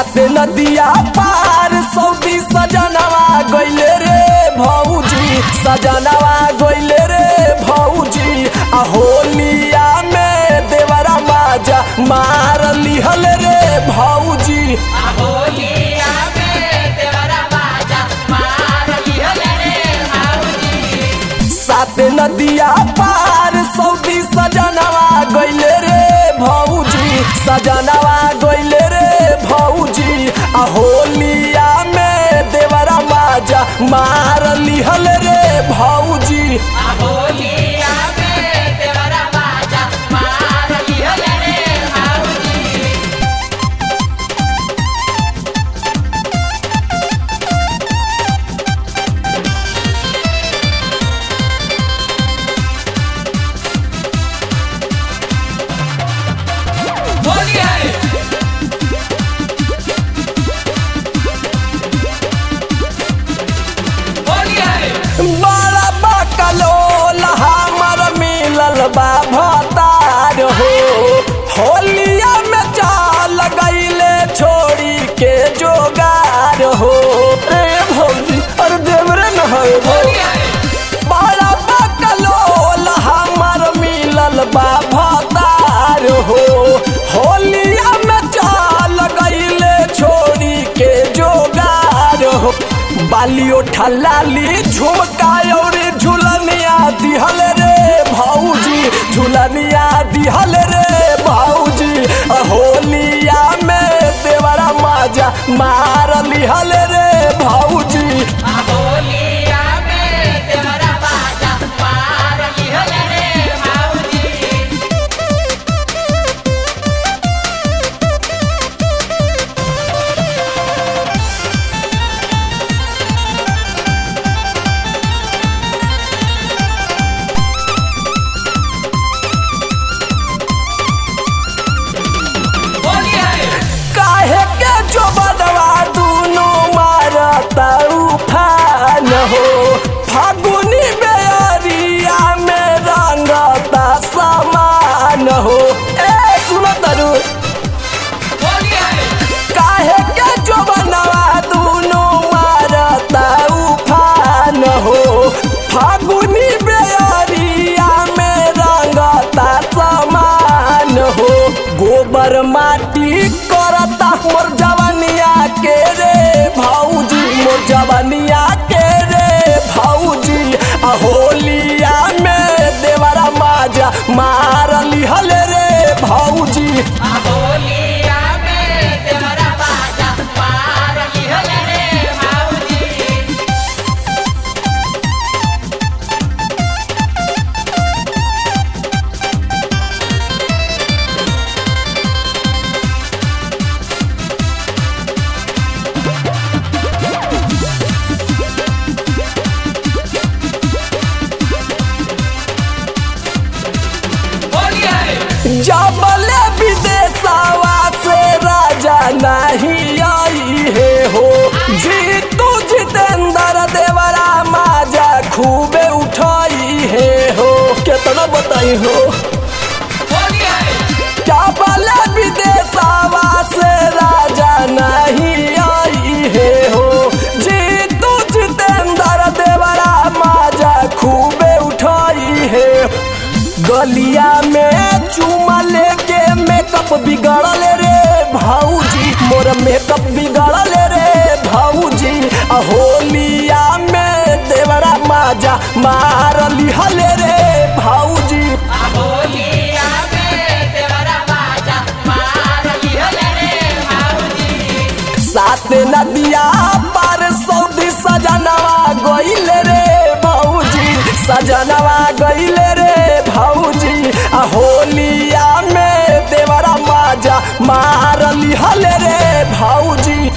सात नदिया पार सऊदी सजनवा गइले रे भौजी सजनवा गइले रे भौजी आ होलिया में देवरा माजा मार लिहल रे भौजी होलिया में देवरा बाजा मार लिहल रे भाऊजी सात नदिया पार सऊदी सजनवा गइले रे भौजी सजनवा गइले रे भौजी आ होलिया में देवरा माजा मार लिहल रे भौजी होलिया में देवरा बाजा मार लिहल रे भाऊजी होलिया होलिया बड़ा बकलोल हमर मिलल बा भतार हो होलिया में चाल गईले छोड़ी के जोगार हो रे भौजी अरे देवरे न है भौ बड़ा बकलोल हमर मिलल बा भतार हो होलिया में चाल गईले छोड़ी के जोगार हो बालियो ठलाली झुमका और झुलनिया दिहल रे भौजी झुलनिया दिहल रे भौजी होलिया में देवरा माजा मार लिहल रे भौजी होलिया में देवरा बाजा मार लिहल रे भाऊजी होलिया काहे के जो बदवा दुनो मारता उफान हो फागुनी बेअरिया में रंगता समान हो ए सुनो तरू होलिया काहे के जो बनवा दुनो मारता उफान हो फागुनी बेअरिया में रंगता समान हो गोबर माटी करता मोर जवनिया के रे भौजी मोर जवनिया के रे भौजी आ होलिया में देवरा माजा मार लिहल रे भौजी होलिया में देवरा बाजा मार लिहल रे भाऊजी होलिया जबले विदेशवा से राजा नहीं आई है हो जीतू जितेंद्र देवरा माजा खूबे उठाई है हो कितना बताई हो होलिया जबले विदेशवा से राजा नहीं आई है हो जीतू जितेंद्र देवरा माजा खूबे उठाई है गलिया में चूमा लेके मेकअप बिगड़ल रे भाऊजी मोर मेकअप बिगड़ल रे भाऊजी आ होलिया में देवरा माजा मार लिहल रे भाऊजी होलिया में देवरा बाजा मार लिहल रे भाऊजी सात नदिया पार सऊदी सजनवा गइले रे भौजी सजनवा गइले रे भौजी आ होलिया में देवरा माजा मार लिहल रे भौजी